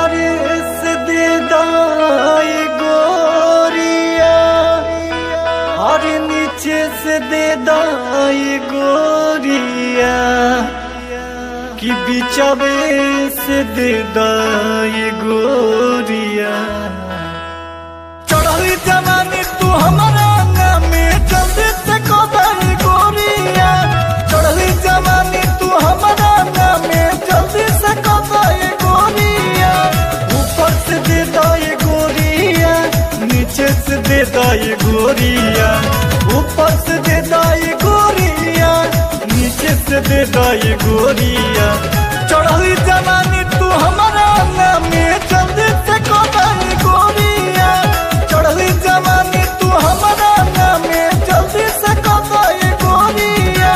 हरे से दे दाई गोरिया हरे नीचे से दे दाई गोरिया कि बिचवे से दे दाई गोरिया चढ़ली जवानी तू हमारा नामे जल्दी से कदई गोरिया चढ़ली जवानी तू हमारा नामे जल्दी से कदई गोरिया ऊपर से दे दई गोरिया नीचे से दे दई गोरिया ऊपर से दे दई गोरिया नीचे से दे दई गोरिया चढ़ली जवानी तू हमारा नामे जल्दी से कदई गोरिया चढ़ली जवानी तू हमारा नामे जल्दी से कदई गोरिया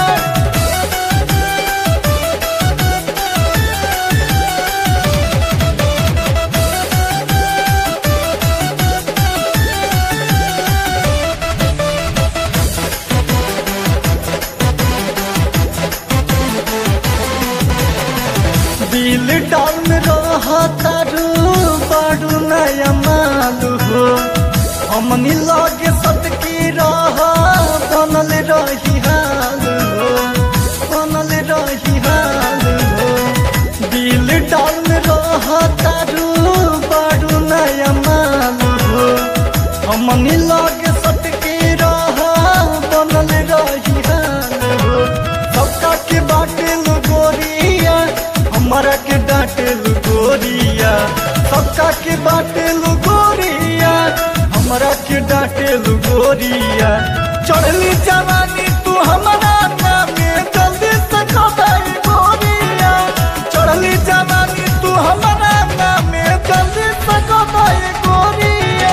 दिल डाउन रहा तारू बारू नया मालू हो हमनी लागे सटकी रहा बनल रही हाल हो बनल रही हाल हो दिल डाउन रहा तारू बारू नया मालू हो हमनी लागे सटकी रहा बनल रही हाल हो सबका के बाटे गोरिया हमारा के डांटे गोरिया सबका के बाटे गोरिया हमारा के डांटे गोरिया चढ़ली जवानी तू हमारा नामे जल्दी से कदाई गोरिया चढ़ली जवानी तू हमारा नामे जल्दी से कदाई गोरिया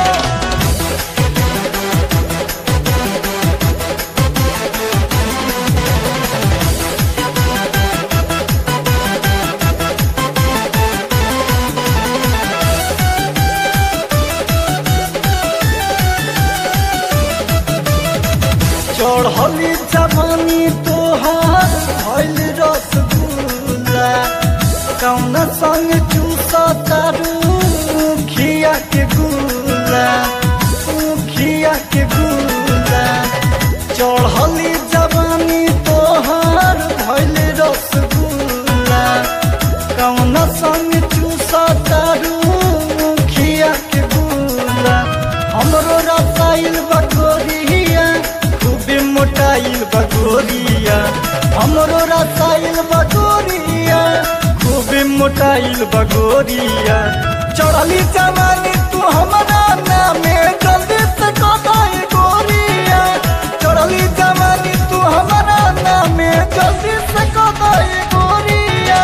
चढ़ली जवानी तोहार भइल रसगुल्ला कौन संग चूसा तारू खिया के गुला खिया के गुला चढ़ली जवानी तोहार भइल रसगुल्ला कौन संग चूसा तारू खिया के गुला हमरो रसाइल बकोरिया खूबे मोटाइल बगोरिया हमरो रसाइल बगोरिया खूबे मोटाइल बगोरिया चढ़ली जवानी तू हमारा नामे जल्दी से कदाई गोरिया चढ़ली जवानी तू हमारा नामे जल्दी से कदाई गोरिया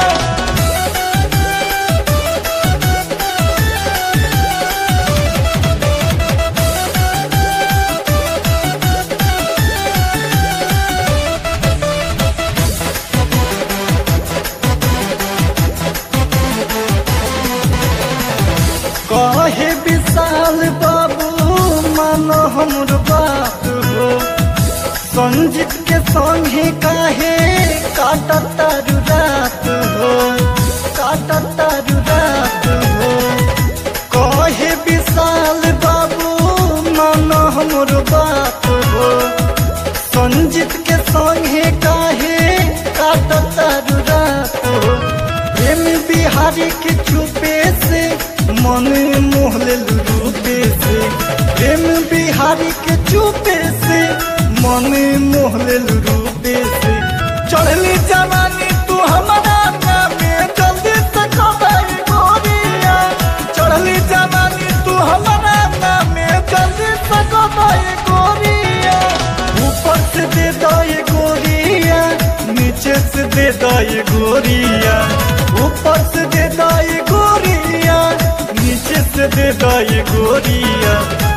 कहे विशाल बाबू मानो हमर बात हो संजीत के संगे काहे काटा तारू रात हो काटा तारू रात हो कहे विशाल बाबू मानो हमर बात हो संजीत के संगे काहे काटा तारू रात हो प्रेम बिहारी के चुपे से मन मोहले रूपे से प्रेम बिहारी के चुपे से मन मोहले रूपे से चढ़ली जवानी तू हमारा नामे जल्दी से कदाई गोरिया चढ़ली जवानी तू हमारा नामे जल्दी से कदाई गोरिया ऊपर से दे दई गोरिया नीचे से दे दई गोरिया ऊपर से दे दई गोरिया नीचे से दे दई गोरिया